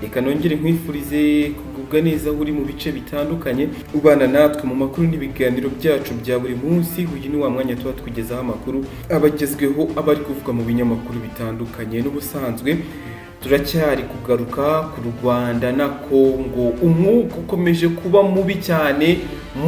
reka nongere nkwifurize kugubwa neza aho uri mu bice bitandukanye ubana natwe mu makuru n'ibiganiro byacu bya buri munsi uyu ni wa mwanya tuba tukugezaho amakuru abagezweho aba ari kuvugwa mu binyamakuru bitandukanye n'ubusanzwe turacyari kugaruka ku rwanda na kongo umwuka ukomeje kuba mubi cyane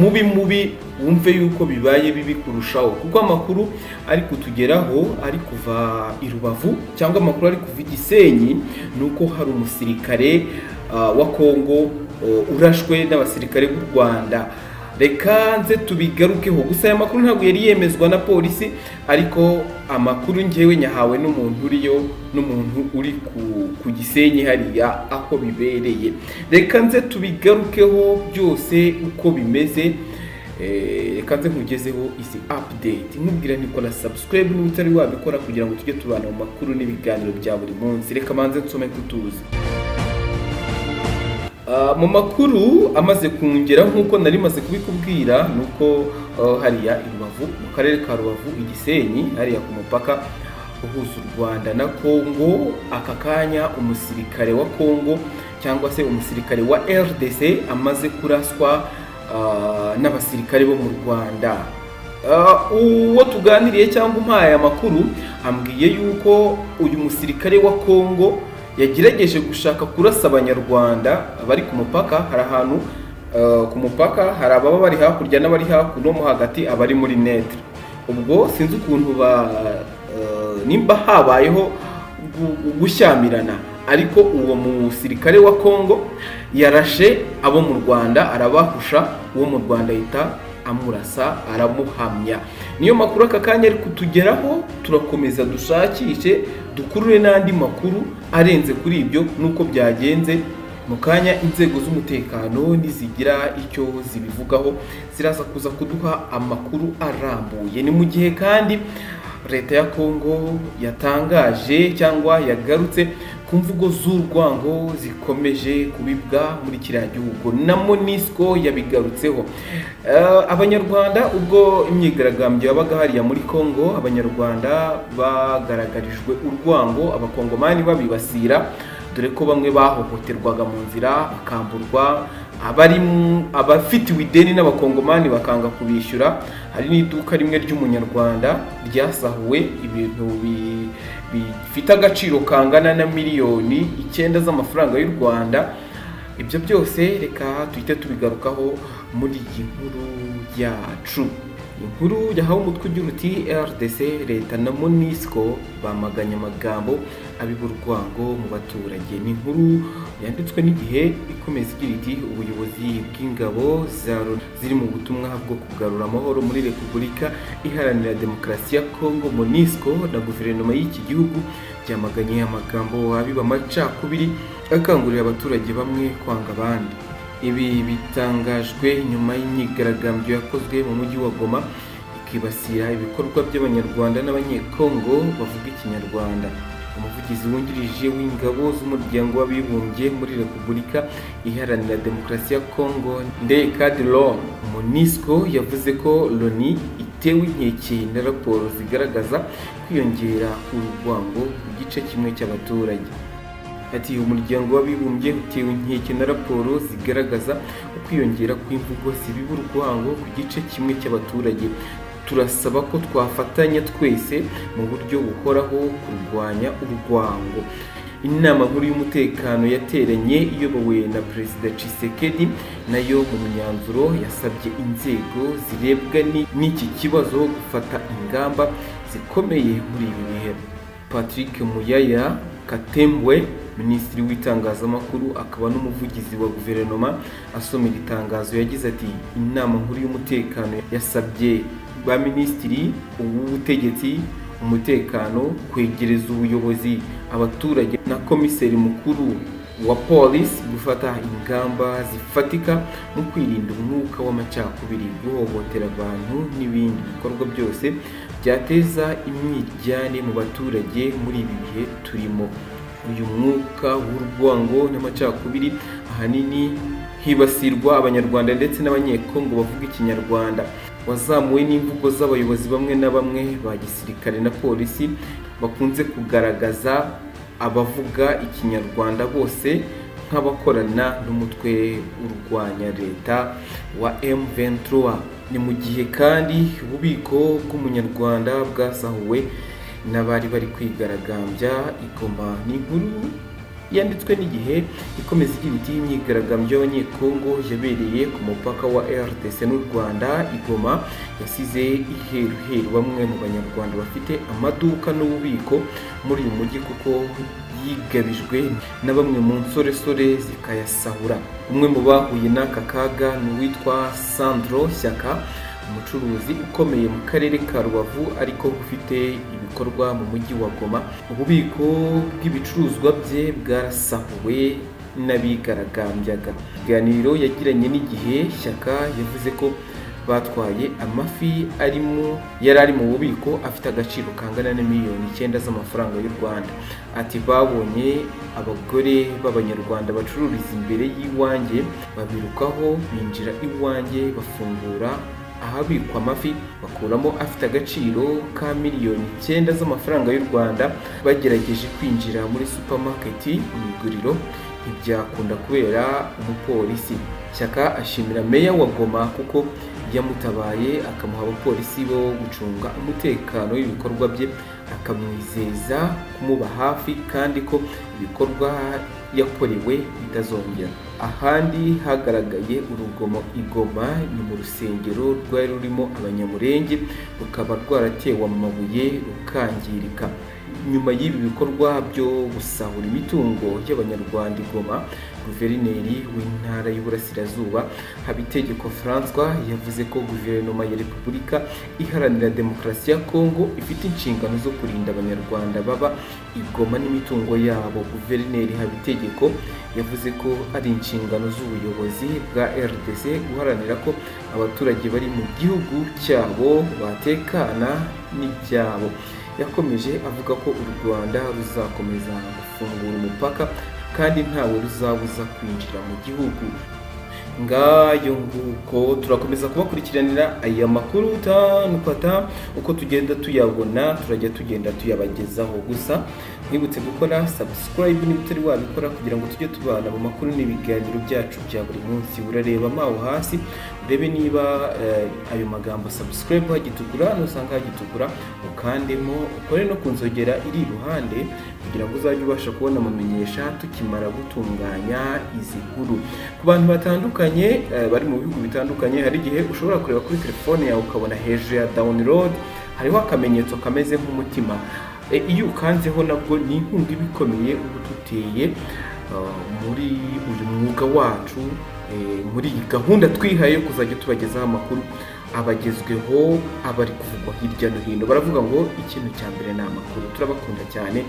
mubi mubi wumve yuko bibaye bibi kurushaho kuko amakuru ari kutugeraho ari kuva i rubavu cyangwa amakuru ari kuva i gisenyi ni uko hari umusirikare wa kongo urashwe n'abasirikare b'u rwanda reka nze tubigarukeho gusa aya makuru ntabwo yari yemezwa na polisi ariko amakuru ngewe nyahawe n'umuntu uriyo n'umuntu uri ku gisenyi hariya aho bibereye reka nze tubigarukeho byose uko bimeze reka nze nkugezeho izi apudeti nkubwira nikora sabusikarayibu niba utari wabikora kugira ngo tujye tubana mu makuru n'ibiganiro bya buri munsi reka manze nsome kutuzi mu makuru amaze kungera nk'uko nari maze kubikubwira ni uko hariya i rubavu mu karere ka rubavu igisenyi hariya ku mupaka uhuza u rwanda na kongo aka kanya umusirikare wa kongo cyangwa se umusirikare wa rdc amaze kuraswa n'abasirikare bo mu rwanda uwo tuganiriye cyangwa umpaye amakuru ambwiye yuko uyu musirikare wa kongo yagerageje gushaka kurasa abanyarwanda bari ku mupaka hari ahantu ku mupaka hari ababa bari hakurya n'abari hakuno mo hagati abari muri netre ubwo sinzi ukuntu ba nimba habayeho gushyamirana ariko uwo musirikare wa kongo yarashe abo mu rwanda arabahusha uwo mu rwanda ahita amurasa aramuhamya niyo makuru aka kanya ari kutugeraho turakomeza dushakishe dukurure n'andi makuru arenze kuri ibyo n'uko byagenze mu kanya inzego z'umutekano ntizigira icyo zibivugaho ziraza kuza kuduha amakuru arambuye ni mu gihe kandi leta ya kongo yatangaje cyangwa yagarutse ku mvugo z'urwango zikomeje kubibwa muri kiriya gihugu na monisco yabigarutseho abanyarwanda ubwo imyigaragambyo yabaga hariya muri congo abanyarwanda bagaragarijwe urwango abakongomani babibasira dore ko bamwe bahohoterwaga mu nzira bakamburwa abafitiwe ideni n'abakongomani bakanga kubishyura hari n'iduka rimwe ry'umunyarwanda ryasahuwe ibintu bifite agaciro kangana na miliyoni icyenda z'amafaranga y'u rwanda ibyo byose reka duhite tubigarukaho muri iyi nkuru yacu inkuru yahawe umutwe ugira uti rdc leta na monisco bamaganye amagambo abiba urwango mu baturage ni inkuru yanditswe n'igihe ikomeza igira iti ubuyobozi bw'ingabo ziri mu butumwa bwo kugarura amahoro muri repubulika iharanira demokarasi ya kongo monisco na guverinoma y'iki gihugu byamaganye amagambo abiba amacakubiri akangurira abaturage bamwe kwanga abandi ibi bitangajwe nyuma y'imyigaragambyo yakozwe mu mujyi wa goma ikibasira ibikorwa by'abanyarwanda n'abanyekongo bavuga ikinyarwanda umuvugizi wungirije w'ingabo z'umuryango w'abibumbye muri repubulika iharanira demokarasi ya kongo ndekadiron monisco yavuze ko loni itewe inkeke na raporo zigaragaza kwiyongera urwango ku gice kimwe cy'abaturage ati umuryango w'abibumbye utewe inkeke na raporo zigaragaza ukwiyongera kw'imvugo zibiba urwango ku gice kimwe cy'abaturage turasaba ko twafatanya twese mu buryo buhoraho kurwanya urwango inama nkuru y'umutekano yateranye iyobowe na perezida cisekedi nayo mu myanzuro yasabye inzego zirebwa n'iki kibazo gufata ingamba zikomeye muri ibi bihe patrick muyaya katembwe minisitiri w'itangazamakuru akaba n'umuvugizi wa guverinoma asomera itangazo yagize ati inama nkuru y'umutekano yasabye ba minisitiri w'ubutegetsi umutekano kwegereza ubuyobozi abaturage na komiseri mukuru wa polisi gufata ingamba zifatika mu kwirinda umwuka w'amacakubiri guhohotera abantu n'ibindi bikorwa byose byateza imyijyane mu baturage muri ibi bihe turimo uyu mwuka w'urwango n'amacakubiri ahanini hibasirwa abanyarwanda ndetse n'abanyekongo bavuga ikinyarwanda wazamuwe n'imvugo z'abayobozi bamwe na bamwe ba gisirikare na polisi bakunze kugaragaza abavuga ikinyarwanda bose nk'abakorana n'umutwe urwanya leta wa M23 ni mu gihe kandi ububiko bw'umunyarwanda bwasahuwe n'abari bari kwigaragambya igoma ni inkuru yanditswe n'igihe ikomeza igira iti imyigaragambyo y'abanyekongo yabereye ku mupaka wa RDC n'u Rwanda igoma yasize iheruheru bamwe mu banyarwanda bafite amaduka n'ububiko muri uyu mujyi kuko yigabijwe na bamwe mu nsoresore zikayasahura umwe mu bahuye n'aka kaga ni uwitwa Sandro Shyaka umucuruzi ukomeye mu karere ka rubavu ariko ufite ibikorwa mu mujyi wa goma ububiko bw'ibicuruzwa bye bwarasahuwe n'abigaragambyaga ikiganiro yagiranye n'igihe shyaka yavuze ko batwaye amafi arimo yari ari mu bubiko afite agaciro kangana na miliyoni icyenda z'amafaranga y'u rwanda ati babonye abagore b'abanyarwanda bacururiza imbere y'iwanjye babirukaho binjira iwanjye bafungura ahabikwa amafi bakuramo afite agaciro ka miliyoni icyenda z'amafaranga y'u Rwanda bagerageje kwinjira muri supermarket mu iguriro ntibyakunda kubera umupolisi shyaka ashimira meya wa goma kuko yamutabaye akamuha abapolisi bo gucunga umutekano w'ibikorwa bye akamwizeza kumuba hafi kandi ko ibikorwa yakorewe bitazongera ahandi hagaragaye urugomo igoma ni mu rusengero rwari rurimo abanyamurenge rukaba rwaratewe amabuye rukangirika nyuma y'ibi bikorwa byo gusahura imitungo y'abanyarwanda igoma guverineri w'intara y'uburasirazuba habitegeko francois yavuze ko guverinoma ya repubulika iharanira demokarasi ya kongo ifite inshingano zo kurinda abanyarwanda baba igoma n'imitungo yabo guverineri habitegeko yavuze ko ari inshingano z'ubuyobozi bwa rdc guharanira ko abaturage bari mu gihugu cyabo batekana n'ibyabo yakomeje avuga ko u rwanda ruzakomeza gufungura umupaka kandi ntawe ruzabuza kwinjira mu gihugu ngayo nguko turakomeza kubakurikiranira aya makuru utanufata uko tugenda tuyabona turajya tugenda tuyabagezaho gusa mwibutse gukora subscribe niba utari wabikora kugira ngo tujye tubana mu makuru n'ibiganiro byacu bya buri munsi urareba mawo hasi urebe niba ayo magambo subscribe hagitukura nusanga hagitukura ukandemo ukore no ku nzogera iri iruhande kugira ngo uzajye ubasha kubona amamenyesha tukimara gutunganya izi nkuru ku bantu batandukanye bari mu bihugu bitandukanye hari igihe ushobora kureba kuri telefone yawe ukabona hejuru ya download hariho akamenyetso kameze nk'umutima iyo ukanzeho nabwo ni inkunga iba ikomeye uba uduteye muri uyu mwuga wacu muri iyi gahunda twihaye yo kuzajya tubagezaho amakuru abagezweho abari kuvugwa hirya no hino baravuga ngo ikintu cya mbere ni amakuru turabakunda cyane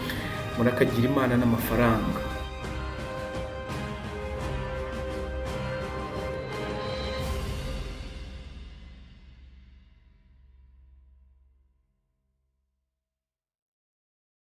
murakagira imana n'amafaranga